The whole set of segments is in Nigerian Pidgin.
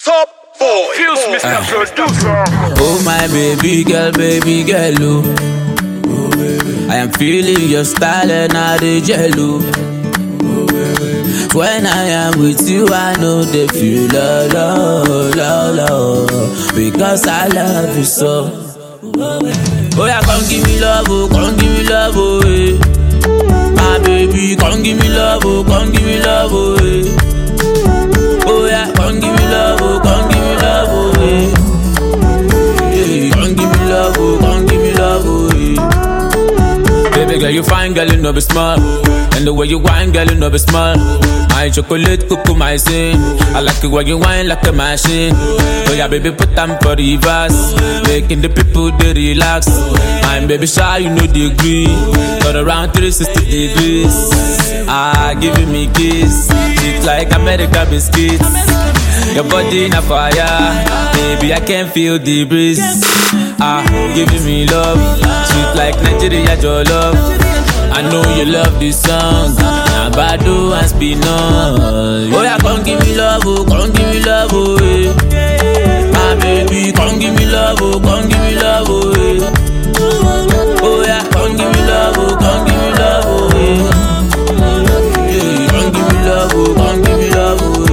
Top boy. Fuse Mr. Producer. Oh my baby girl, baby girl, oh. I am feeling your style and I the jello. When I am with you, I know they feel love, love, love, love, because I love you so. Oh yeah, come give me love, oh, come give me love, oh, eh. My baby, come give me love, oh, come give me love, oh, eh. Oh yeah, come give me love, oh, come give me love, oh, eh. Yeah, come give me love, oh, come give me love, oh, yeah. Baby girl, you fine, girl, you know be smart. And the way you whine, girl, you know be smart. My chocolate, cuckoo, my sin. I like it when you whine like a machine. Oh yeah, baby, put them for the reverse. Making the people they relax. I'm baby shy, you know the degree. Turn around 360 degrees. Ah, giving me kiss. It's like America biscuits. Your body in a fire, baby. I can feel the breeze. Ah, giving me love, sweet like Nigeria, your love. I know you love this song. Now Bado and Spino. Oh yeah, come give me love, oh, come give me love, oh, eh. My baby, come give me love, oh, come give me love, oh, eh. Oh yeah, come give me love, oh, come give me love, oh, eh. Yeah, come give me love, oh, come give me love, oh,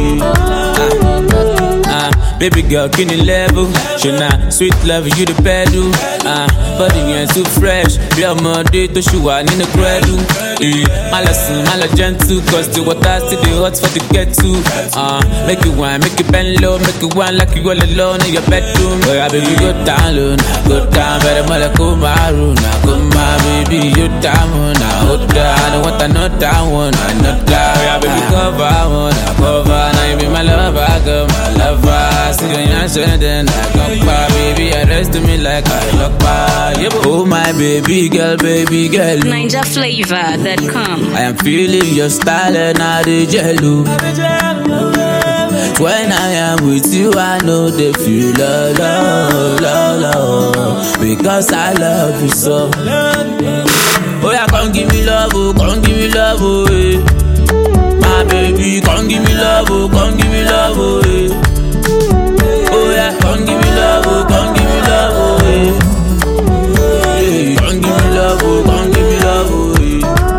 eh. Ah, ah, baby girl, can you level? Shona, sweet love, you the pedal. Ah, body yẹn too fresh. Bí ọmọdé tó ṣì wà nínú kúrẹ́dù. Eh, má lọ sùn, má lọ gentle, cause the water still dey hot for the kettle. Ah, make it wine, make it bend low, make it wine like you all alone in your bedroom. Oya baby, go down low, na go down, bẹ̀rẹ̀ mọ́lẹ̀ kó máa rò, na kó máa baby, you down, na ó dá. I don't want another one, another. Oya baby, cover one, na cover, na you be my lover, girl, my lover. See you yan ṣe then I come back, baby, arrest me like I lock back. Yeah, oh my baby girl, baby girl. NinjaFlavor.com. I am feeling your style and I the jello. When I am with you, I know they feel love, love, love, love, because I love you so. Oh yeah, come give me love, oh, come give me love, oh, eh. My baby, come give me love, oh, come give me love, oh, eh. Oh yeah, come give me love, oh, come give me love, oh, eh. Yeah, come give me love, oh, come give me love, oh, eh.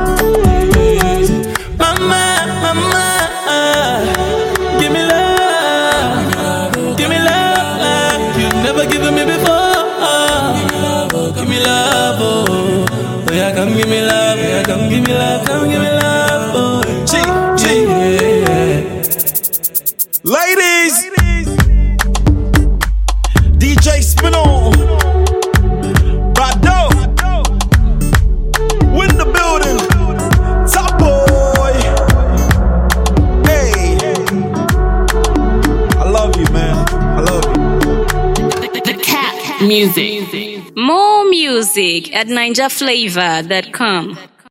Mama, mama, give me love, give me love, you never given me before. Give me love, oh, oh yeah, come give me love, yeah, come give me love, come give me love, oh, G, G. yeah. Ladies. DJ Spino. Bado. Win the building. Top boy. Hey. I love you, man. I love you. The Cat Music. More music at NinjaFlavor.com.